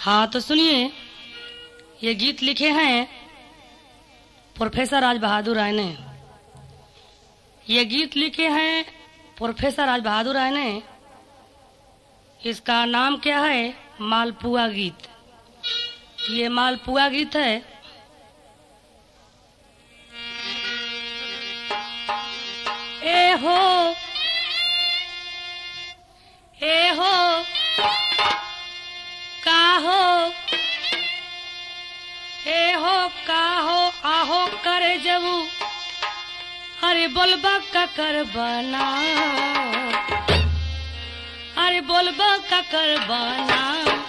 हाँ तो सुनिए ये गीत लिखे हैं प्रोफेसर राज बहादुर राय ने ये गीत लिखे हैं प्रोफेसर राज बहादुर राय ने इसका नाम क्या है मालपुआ गीत ये मालपुआ गीत है ए हो ए हो का हो ए हो का हो आहो करे जबू अरे बोलबा का कर बना अरे बोलबा का कर बना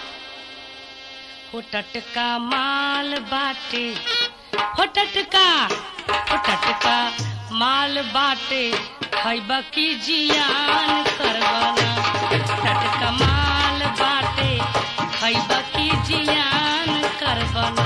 हो टटका माल बाटे हो टटका हो टटका माल बाटे खैबा की जियान करबना टटका माल बाटे खैबा की जियान करबना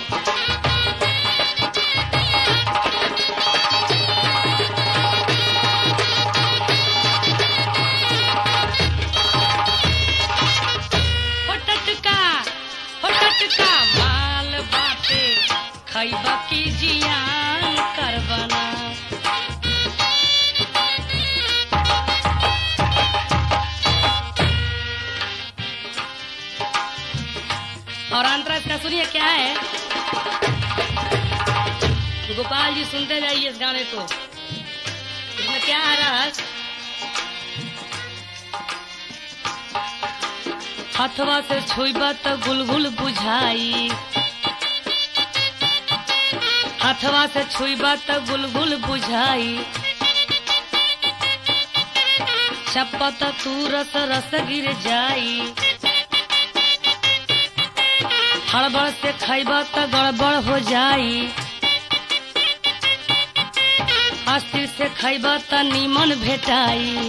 हो टटका हो टटका माल बाटे खैबा की जियान करबना और अंतरा इसका सुनिए क्या है गोपाल जी सुनते जाइए इस गाने को इसमें क्या आ रहा है हथवा से छुईबा तो गुलगुल बुझाई हथवा से छुईबा तो गुलगुल बुझाई चपत तू रस रस गिर जाई हड़बड़ से खैबा तो गड़बड़ हो जाई अस्थिर से खैबा तो नीमन भेटाई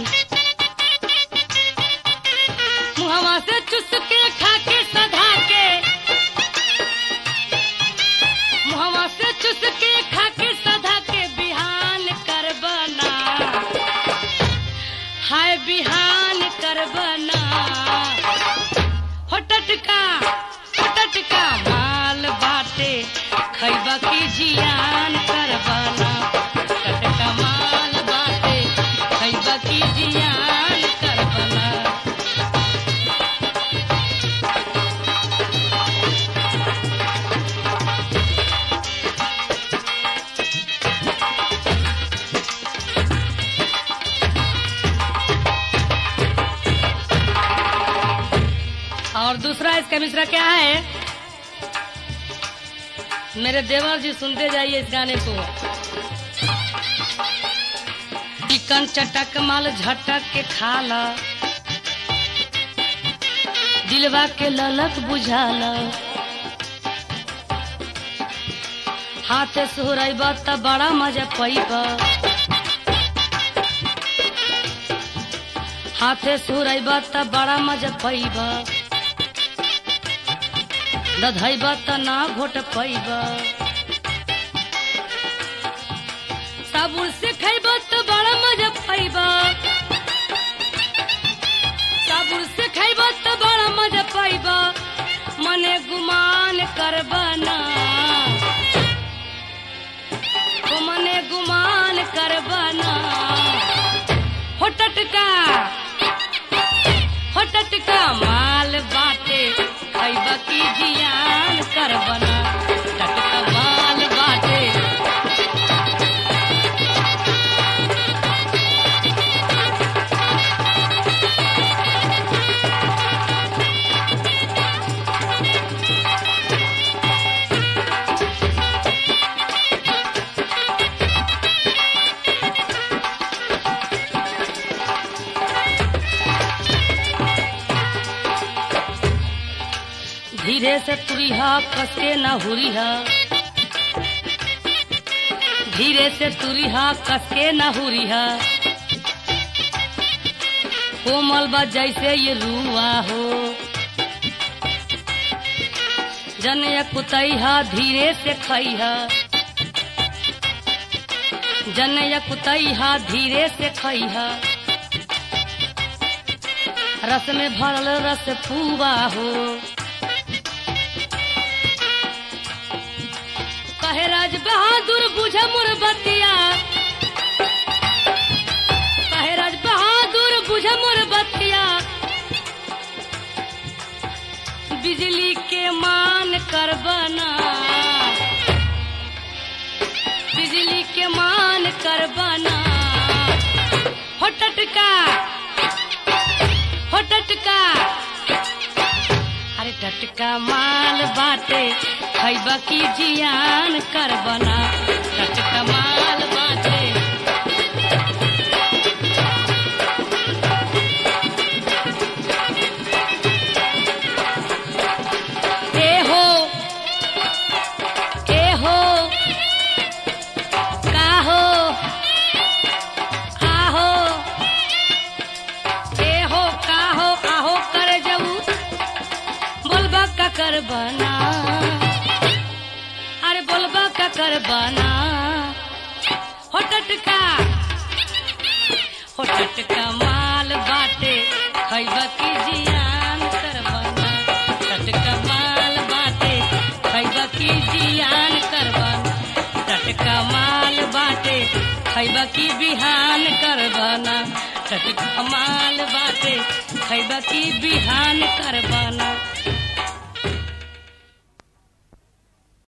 मुहवा से चुस के खा के सधा के मुहवा से चुस के खा के सधा के बिहान कर बना हाय बिहान कर बना हो टटका हो टटका माल बाटे खैबा की जियान कर बना टटका माल बाटे खैबा की जियान कर बना और दूसरा इसका मिश्रा क्या है मेरे देवर जी सुनते जाइए इस गाने को चिकन चटक माल झटक के खाला दिलवा के ललक बुझाला हाथे सोहरब त बड़ा मजा पैब हाथे सोहरब त बड़ा मजा पैब दधैब त ना घोट पैब साबुन से खैब त बड़ा मजा पैब साबुन से खैब त बड़ा मजा पैब मने गुमान करबना तो मने गुमान करबना हो टटका हो टटका माल बाटे खैब की जियान करबना टटका माल बाटे धीरे से तुरिहा कसके न हुरिहा धीरे से तुरिहा कसके न हुरिहा कोमल बा जैसे ये रुआ हो जन कुतैहा धीरे से खैहा जन कुतैहा धीरे से खैहा रस में भरल रस पुआ हो कहे राज बहादुर बुझ मोर बतिया कहे राज बहादुर बुझ मोर बतिया बिजली के मान कर बना बिजली के मान कर बना हो टटका हो टटका अरे टटका माल बाटे खैबा की जियान कर बना टटका माल बाटे ए हो ए हो का हो आहो ए हो का हो आहो कर जऊ बोलबा का कर बना अरे बोलबा का कर बना हो टटका हो टटका माल बाटे खैबा की जियान कर बना टटका माल बाटे खैबा की जियान कर बना टटका माल बाटे खैबा की बिहान कर बना टटका माल बाटे खैबा की बिहान कर बना